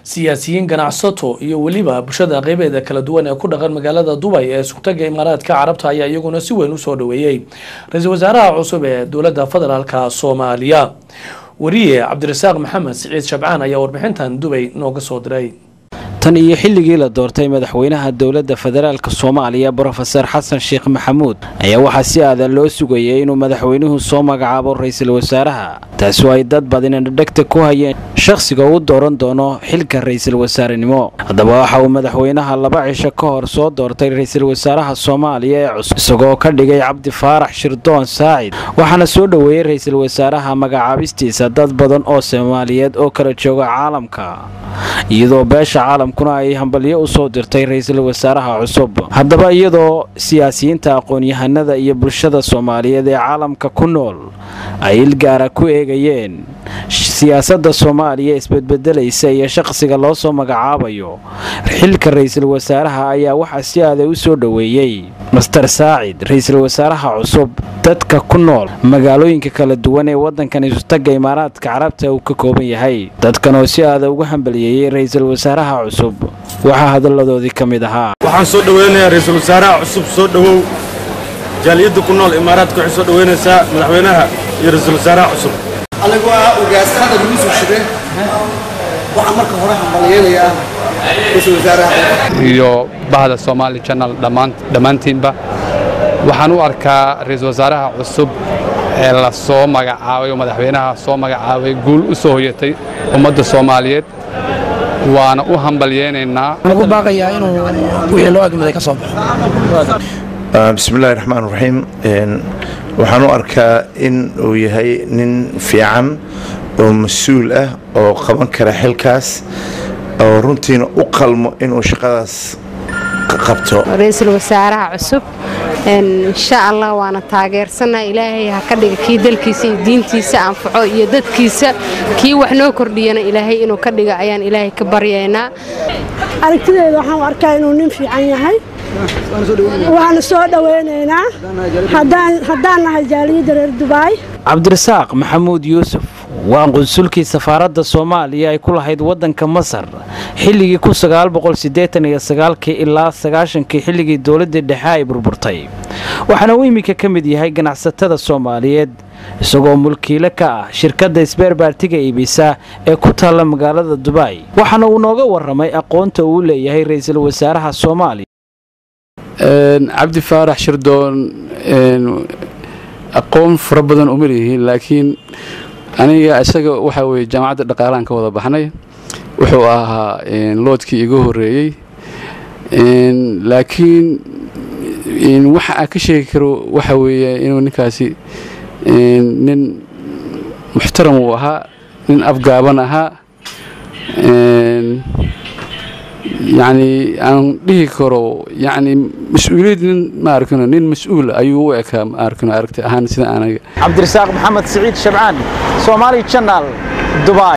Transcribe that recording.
siyaasiyiin ganacsato iyo weliba bulshada qeybeeda kala duwan ee ku dhaqan magaalada dubay ee isku-tagga imaaraadka carabta ayaa iyaguna si weyn usoo dhaweeyey ra-iisul wasaaraha cusub ee dowladda federaalka soomaaliya wariye cabdirasaaq maxamed siciid shabcaan ayaa warbixintan dubay nooga soo diray tan iyo xilligii la doortay madaxweynaha dowladda federaalk soomaaliya brofeser xasan sheekh maxamuud ayaa waxaa si aadan loo sugayay inuu madaxweynuhu soo magacaabo ra-iisul wasaaraha taasi oo ay dad badina dhegta ku hayeen shakhsiga uu dooran doono xilka ra-iisul wasaarenimo haddaba waxa uu madaxweynaha laba cisho ka hor soo doortay ra-iisul wasaaraha soomaaliya ee cusub isagoo ka dhigay cabdi faarax shirdoon saacid waxaana soo dhoweeyey ra-iisul wasaaraha magacaabistiisa dad badan oo soomaaliyeed oo kala jooga caalamka iyadoo beesha caalamkuna ay hambalyo u soo dirtay ra-iisul wasaaraha cusub haddaba iyadoo siyaasiyiinta aqoon-yahanada iyo bulshada soomaaliyeed ee caalamka ku nool ay ilgaara ku eegayeen siyaasadda soomaaliya isbedbedelaysa iyo shaqsiga loo soo magacaabayo xilka ra-iisul wasaaraha ayaa waxaa si aaday u soo dhoweeyey master saacid ra-iisul wasaaraha cusub dadka ku nool magaalooyinka kala duwan ee waddankan isutagga imaaraadka carabta uu ka kooban yahay dadkan oo si aada uga hambaliyeeyey ra-iisul wasaaraha cusub waxaa hadalladoodii ka mid ahaa waxaan soo dhoweynayaa ra-iisul wasaaraha cusub soo dhowow jaaliyadda ku nool imaaraadka waxay soo dhoweynaysaa madaxweynaha iyo ra-iisul wasaaraha cusub anigu waa ugaas xadan yuusuf shire waxaan marka hore hambaliyeynayaa ra-iisul wasaaraha iyo bahda Somali Channel dhammaan dhammaantiinba waxaan u arkaa ra-iisul wasaaraha cusub ee la soo magacaabay oo madaxweynaha soo magacaabay guul u soo hoyatay ummadda Soomaaliyeed waana u hambalyeynaynaa lagu baaqayaa inuu wixii loo agmaday ka soo baxo bismi illaahi raxmaan raxiim waxaan u arkaa in uu yahay nin fiican oo mas-uul ah oo qaban kara xilkaas oo runtiina u qalmo inuu shaqadaas qabto ra-iisul wasaaraha cusub insha allah waana taageersanaa ilaahay ha ka dhiga kii dalkiisa iyo diintiisa anfaco iyo dadkiisa kii wax noo kordhiyana ilaahay inuu ka dhiga ayaan ilaahay ka baryaynaa aragtideeda waxaan u arkaa inuu nin fiican yahay waana soo dhoweynaynaa haddaan nahay jaaliyadda reer dubaay cabdirasaaq maxamuud yuusuf waa qunsulkii safaaradda soomaaliya ay ku lahayd waddanka masar xilligii kii ilaa sagaashankii xilligii dowladdii dhexe ay burburtay waxaana uu iminka ka mid yahay ganacsatada soomaaliyeed isagoo mulkiile ka ah shirkadda isbeerbaartiga iibisa ee ku taalla magaalada dubaay waxaana uu nooga warramay aqoonta uu leeyahay ra-iisul wasaaraha soomaaliya cabdi faarax shirdoon aqoon fara badan uma leeyihiin laakiin aniga isaga waxaa weye jaamacadda dhaqaalahan ka wada baxnay wuxuu ahaa loodkii iga horeeyey laakiin waxa aan ka sheegi karo waxa weeye inuu ninkaasi nin muxtaram uu ahaa nin afgaaban ahaa yacni aan dhihi karo yacni mas-uuliyad nin ma arkino nin mas-uul ayuu u ekaa ma arkino aragti ahaan sida anaga cabdirasaaq maxamed siciid shabcaan soomaali channel dubai